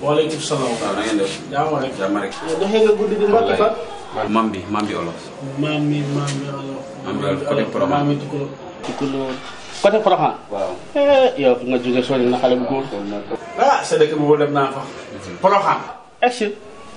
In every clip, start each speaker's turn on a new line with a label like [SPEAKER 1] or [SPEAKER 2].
[SPEAKER 1] waaleykum salaam.
[SPEAKER 2] waaw na ngeen def.
[SPEAKER 1] jàmm rek.
[SPEAKER 2] jàmm rek.
[SPEAKER 1] yow doxee nga guddi di mbokk fa.
[SPEAKER 2] mam bi mam bi olof.
[SPEAKER 1] maam mi maam mi alors.
[SPEAKER 2] Maam mi alors, côté Porokhane.
[SPEAKER 1] maam mi Tukulóor. Tukulóor. côté Porokhane.
[SPEAKER 2] waaw.
[SPEAKER 1] yow fi nga jóge sori na xale bu góor. ah sa dëkk boobu dem naa fa. Porokhane. est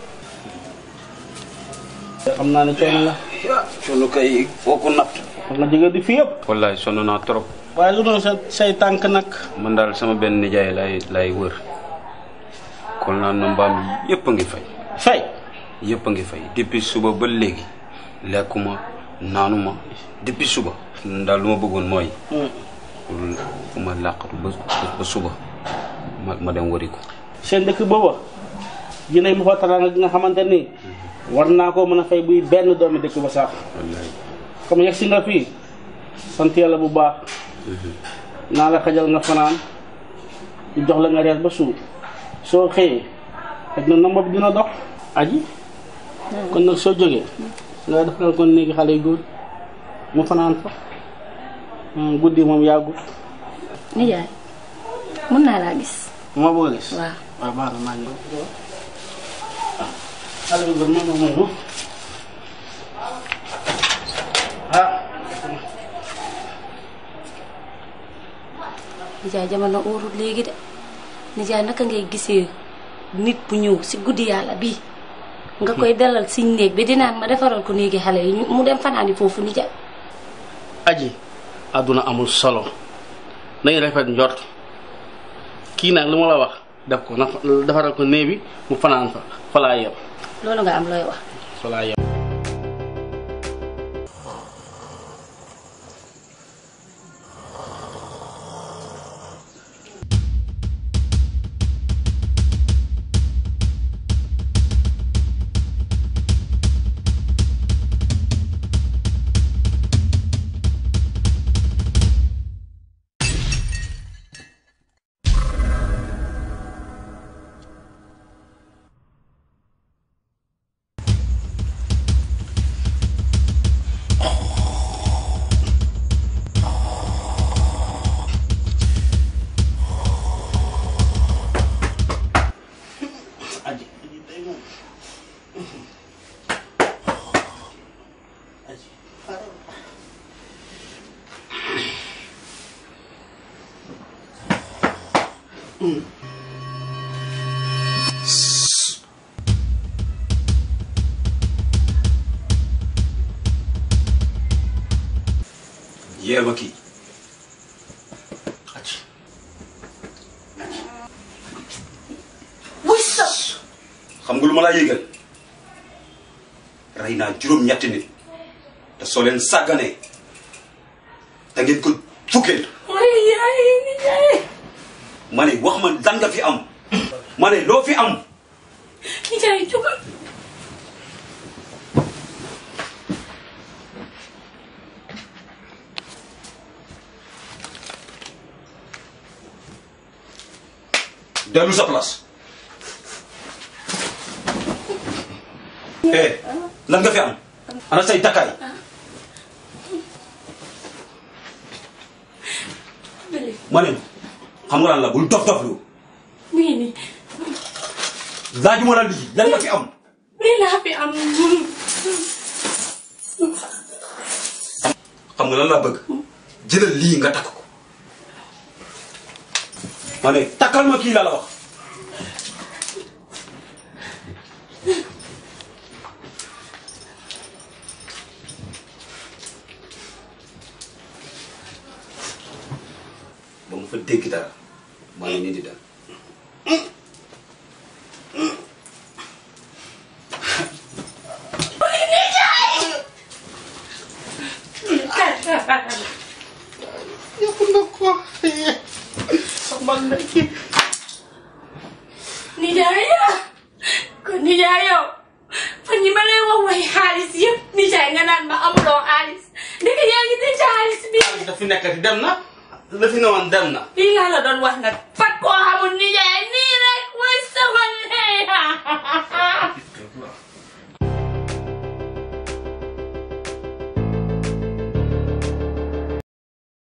[SPEAKER 1] xam naa ne coono la.
[SPEAKER 2] sunu kay foo ko natt.
[SPEAKER 1] xam nga jóge di fi yëpp.
[SPEAKER 2] wallaay sonn naa trop.
[SPEAKER 1] waaye lu doon sa say tànk nag.
[SPEAKER 2] man daal sama benn nijaay lay lay wër. kon naan na mbaam yëpp a ngi fay.
[SPEAKER 1] fay.
[SPEAKER 2] yëpp a ngi fay depuis suba ba léegi lekkuma naanuma depuis suba. daal lu ma bëggoon mooy. pour fu ma làqatu ba ba suba ma ma dem wëri ko.
[SPEAKER 1] seen dëkk booba jinay ma fa taraanga gi nga xamante ni war naa koo mën a fay buy benn doomi dëkk ba sax
[SPEAKER 2] wallaay.
[SPEAKER 1] comme yegg si nga fii sant yàlla bu baax naa la xajal nga fanaan ñu jox la nga reer ba suur soo xëyee xëy na nomba bi dina dox aji kon nag soo jógee nga defaral ko néegi xale yu góor mu fanaan fa Hmm, guddi moom yàggut
[SPEAKER 3] nijaay mën naa laa gis
[SPEAKER 1] ma bëgg a gis
[SPEAKER 3] waaw
[SPEAKER 1] waaw baax na maa ngi ñëw xale bu góor moom moom moom ah
[SPEAKER 3] nijaay jamono óorut léegi de nijaay naka ngay gisee nit bu ñëw si guddi yàlla bii nga koy dalal si néeg bi dinaan ma defaral ko néegi xale yi ñu- mu dem fanaani foofu nijaay
[SPEAKER 1] aji àdduna amul solo nañu rafet njort kii nag lu ma la wax def ko na defaral ko néeg bi mu fanaan fa fa laa yem
[SPEAKER 3] loolu nga am looy wax
[SPEAKER 1] fa laa yem aji aji tey moom aji
[SPEAKER 2] yéer ma kii.
[SPEAKER 1] aji
[SPEAKER 2] xam nga lu ma laa yëgal rey naa juróom-ñetti nit te soo leen sàgganee da ngeen ko fukkeel ma ne wax ma lan nga fi am ma ne loo fi am
[SPEAKER 3] nijaay jógal
[SPEAKER 2] dellu sa place eh lan nga fi am ana say takkaay ma ne xam nga lan la bul dof dof lu
[SPEAKER 3] mi ngi nii
[SPEAKER 2] laajuma la lii lan nga fi am
[SPEAKER 3] lii laa fi am
[SPEAKER 2] xam nga lan laa bëgg jëlal lii nga takk ko ma ne takkal ma kii laa la wax ba mu fa dégg dara maa ngi nii di dem
[SPEAKER 3] nijaay yow kon nijaay yow fan yi ma lay wax way xaalis yëpp nijaay nga naan ma amuloo xaalis ndeke yaa ngi denc xaalis bi
[SPEAKER 1] da fi nekkati dem na la fi newoon dem na
[SPEAKER 3] lii laa la doon wax nag fat koo xamul nijaay nii rek mooy soxal